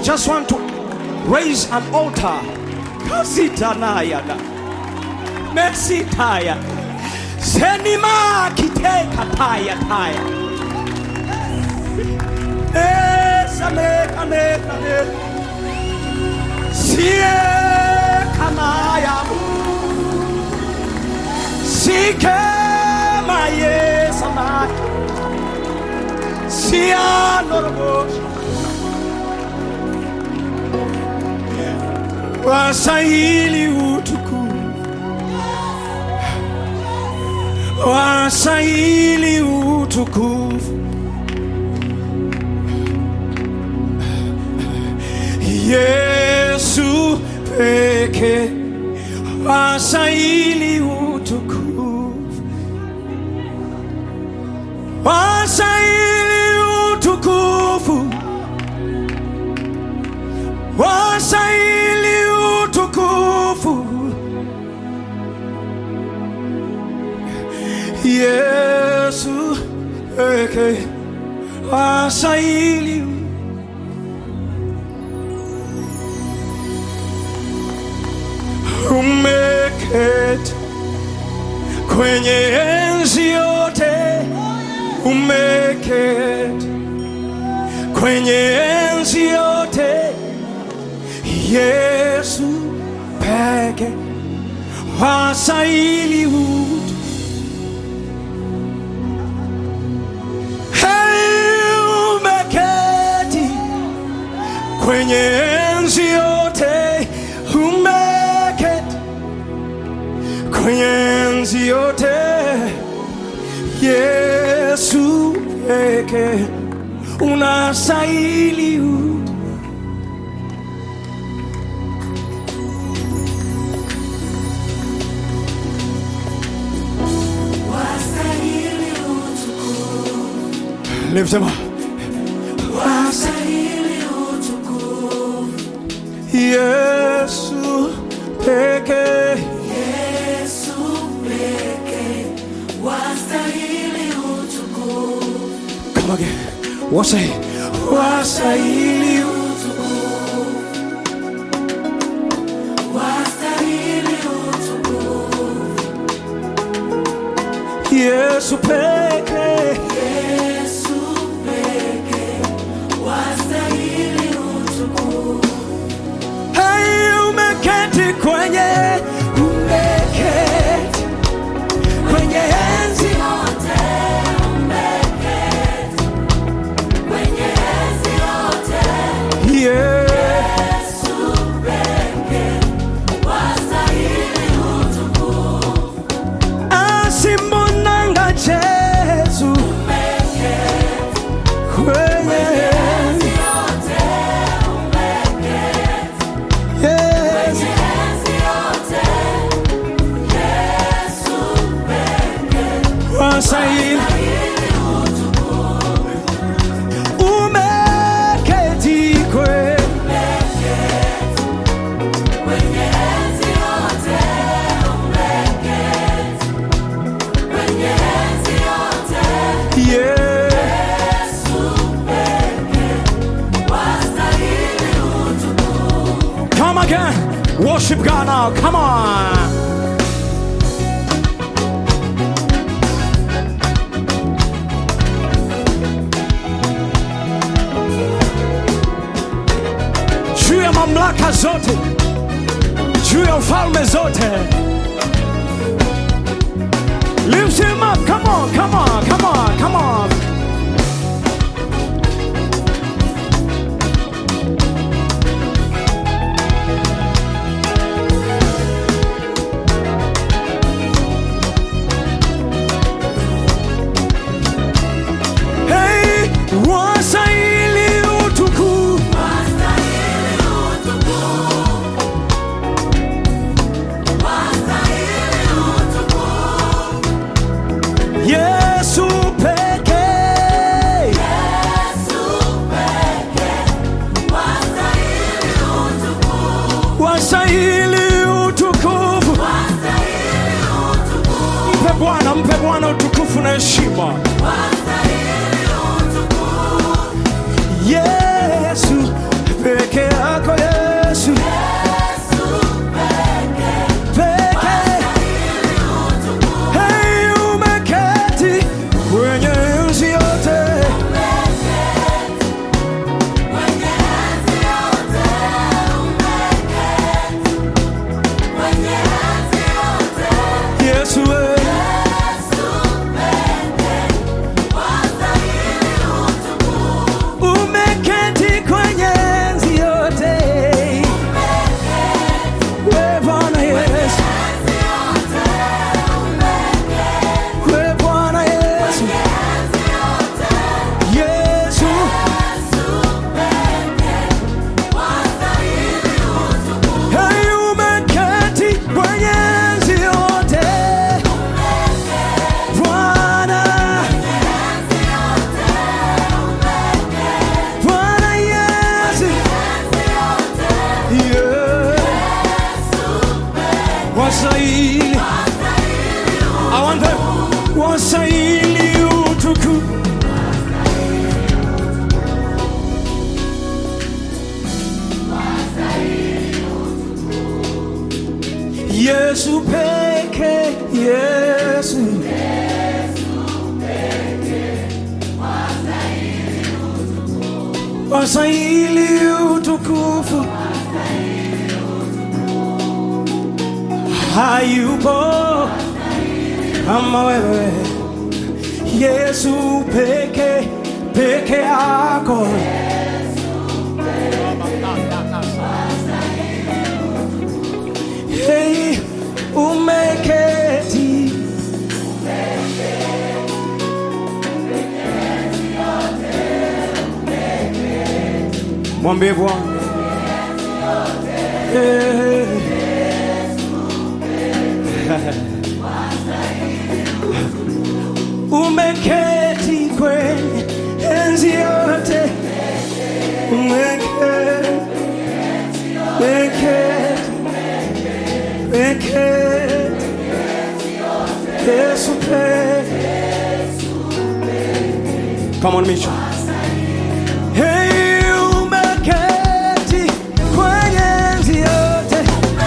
just want to raise an altar. Kasitanayana. Mesitaya. Senima kiteka taya taya. Esame kane kane. Sie kanaya. Sike maye samai. Sia norobos. Wasahili utukufu. Wasahili utukufu. Yesu peke wasahili utukufu. Wasahili utukufu. Wasahili utukufu. Yesu peke wasahili umeketi kwenye enzi yote, umeketi kwenye enzi yote, Yesu peke wastahili utu. Hey, umeketi kwenye enzi yote, umeketi kwenye enzi yote, Yesu peke unastahili utu. Wastahili utukufu, Lift him up. wastahili utukufu, Yesu peke Yesu pekee, wastahili utukufu, Come again. Wasai. Wasahili wastahili utukufu, Yesu peke Yesu pekee, wastahili utukufu, Hai umeketi kwenye umeketi kwenye enzi yote umeketi, kwenye enzi yote, yeah. Yesu pekee, wastahili utukufu, asimbonanga Jesu umeketi, kwenye enzi yote umeketi. yes. Enzi yote, Yesu pekee, Wasahili wastahili utukufu, umeketi kwenye kwenye enzi yote umeketi, kwenye enzi yote, yeah. Yesu pekee, wastahili utukufu. Come again. Worship God now. Come on. Juu ya mamlaka zote, juu ya ufalme zote. Lift him up. Come on, come on, come on, come on. Hey, wastahili utukufu. Wastahili utukufu, wastahili utukufu, Yesu pekee. Yesu pekee, wastahili utukufu, Wastahili utukufu. wastahili utukufu, Mpe Bwana, mpe Bwana utukufu na heshima. wastahili utukufu, Yesu pekee. yako Yesu peke. Hey, umeketi kwenye enzi yote, Yesu wewe umeketi kwenye enzi yote, we Bwana Yesu, we Bwana Yesu, Yesu Hey, umeketi kwenye enzi yote, Bwana Bwana Yesu, yeah. Wasaili, I want them. Wasaili utuku. Yesu peke, Yesu. Wasaili utukufu. Hayupo kama wewe Yesu peke peke yako hey, umeketi mwambie Bwana hey. umeketi kwenye enzi yote, umeketi, umeketi, umeketi, Yesu peke. Come on, Misha. Hey, umeketi kwenye enzi yote,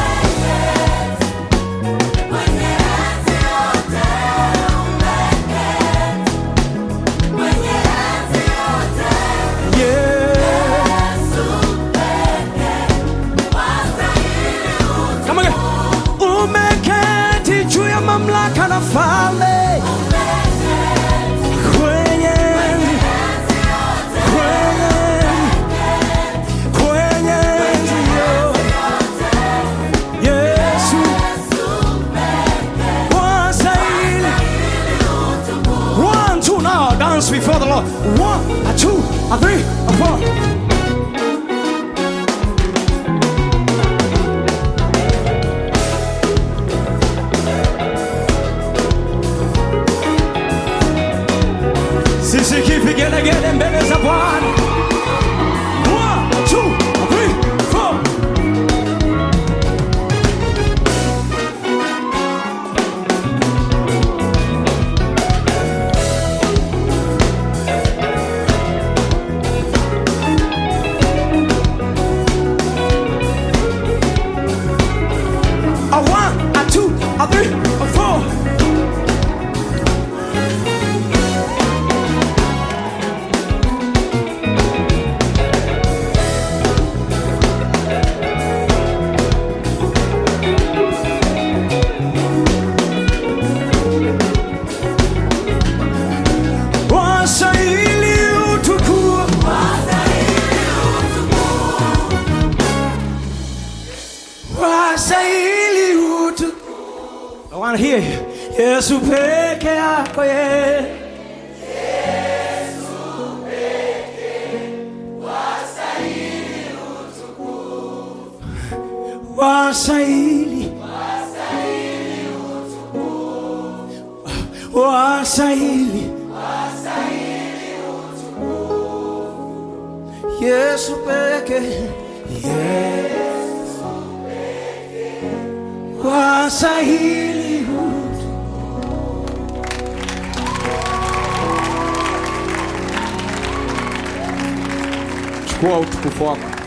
yeah. Come again. Umeketi juu ya mamlaka na falme kwenye kwenye kwenye enzi yote. Yesu wastahili. One, two, now dance before the Lord. One, a two, a three, a four. Sisi kipigelegele mbele za Bwana. One, two, three, four. A one, a two, a three, a four. Wastahili utukufu. Wastahili utukufu. I want to hear you. Yesu peke yako ye. Wastahili. Wastahili. Yesu peke. Yesu peke. Wastahili. chukua utukufu wako